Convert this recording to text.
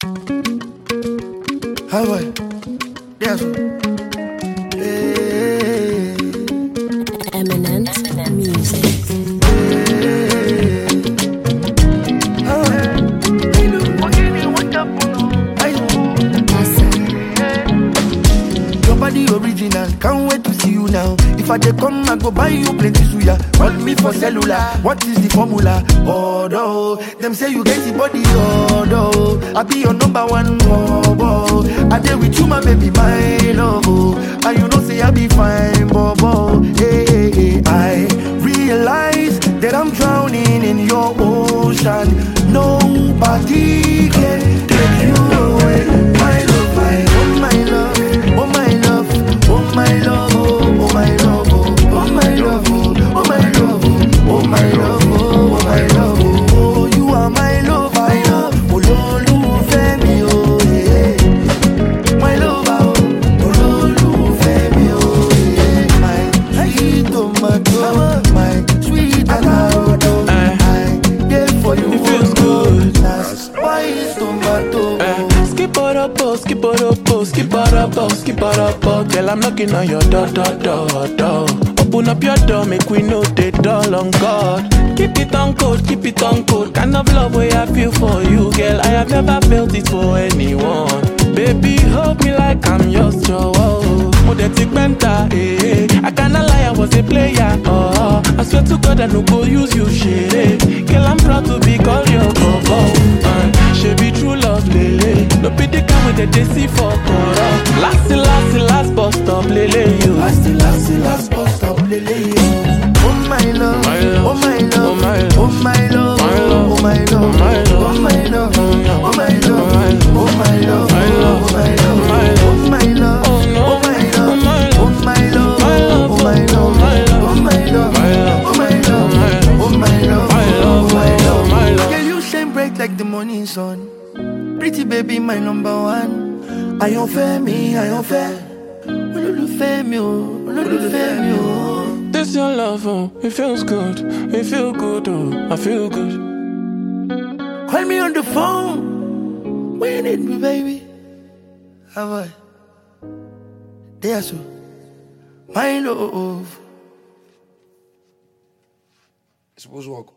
Highway. Yes. Hey. Eminent music. Highway. Your body original, can't wait to see you now. If I dey come, I go buy you plenty suya. Call me for cellular, what is the formula? Although them say you get the body, although I be your number one bobo. I dey with you, my baby, my love. oh. And you know say I be fine, bobo. Hey, hey, hey. I realize that I'm drowning in your ocean. Nobody can take you away, my love, my oh my love, oh my love, oh my love, oh oh my love, oh oh my love, oh oh my love, oh oh my love, oh oh my love, oh oh you are my love, my love, olólùfẹ́ mi o, yeah. my love, oh olólùfẹ́ mi o, yeah. my sweet tomato, my sweet avocado, I dey for you, It feels good. that's why it's tomato. Skip it up, oh, skip it up, oh, skip it up, oh, skip it up, oh. Girl, I'm knocking on your door, door, door, door. Open up your door, make we know the door on God. Keep it on code, keep it on code. Kind of love way I feel for you, girl. I have never felt it for anyone. Baby, hold me like I'm yours, Joe. Modetic mentor, eh, eh. I cannot lie, I was a player, oh. I swear to God, I no go use you, shit, eh. Girl, I'm proud to be called your coco. Uh, she be true love, lele. No be the kind with the DC for Kora. Last, last, last bus stop, lele, you. Last, last, last bus stop, lele. Oh my love, My love, oh my oh love, my love, oh my love, my love, oh my love, oh my love, oh my love, oh oh my love, oh my love, My love, oh my love, my love, oh my love, oh no, oh my oh my love, love, oh my love, my love, oh my love, my love, oh my love, my love, oh my love, my love, oh my love, my love, oh my love, my love. Girl, you shine bright like the morning sun. Pretty baby, my number one. Àyànfẹ́ mi, àyànfẹ́. Olólùfẹ́ mi o, olólùfẹ́ mi o. This your love, oh, it feels good, it feel good, oh, I feel good. Call me on the phone when you need me, baby. How I? There, so. My love. It's supposed to work.